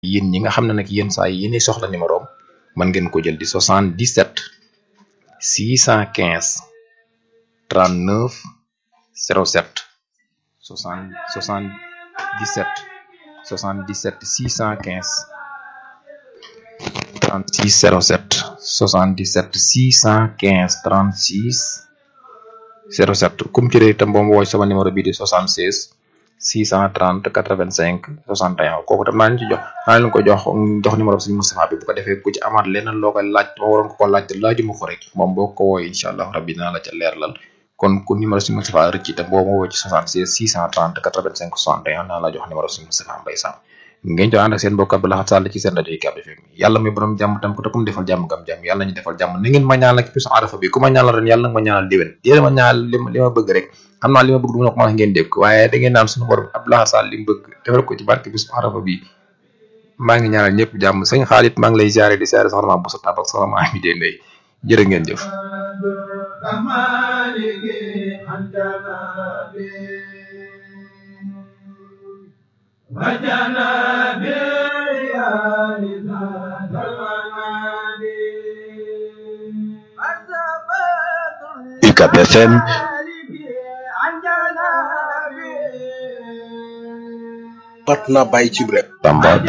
yéen ñi nga xam ne nag yéen saa yi yéenay soxla numéro am mën ngeen ko jël di 77 615 39 07 60 77 77 615 36 07 77 615 36 07 kum ci réer itam boo ma woo sama numéro bii di 76 630 85 61 kooku tam naa leen ci jox naa leen ko jox jox numéro suñu Moustapha bi bu ko defee ku ci amaat leneen loo koy laaj ma waroon ko ko laaj te laajuma ko rek moom boo ko wooyee incha allah rabbi dinaa la ca leerlal kon ku numéro suñu Moustapha rëcc itam boo ma woo ci 76 630 85 61 naa la jox numéro suñu Moustapha Mbaye Sam ngeen jox ànd ak seen mbokk Abdou Lahad Sall ci seen rajo Ucab FM yàlla muy borom jàmm tam ko te ku mu defal jàmm gam jàmm yàlla ñu defal jàmm ni ngeen ma ñaanal ci bisu arafa bi ku ma ñaanal ren yàlla nag ma ñaanal déwén yéen ma ñaanal li li ma bëgg rek xam naa li ma bëgg du ma ko mën a ngeen dégg waaye da ngeen naan suñu borom Abdou Lahad Sall li mu bëgg defal ko ci barke bisu arafa bi maa ngi ñaanal ñëpp jàmm sëñ Xaalit maa ngi lay ziare di ziare soxna ma Boussa Tab ak soxna ma Amidé Ndeye jërë ngeen jëf UCAB FM mat na bàyyi ci rek Tamba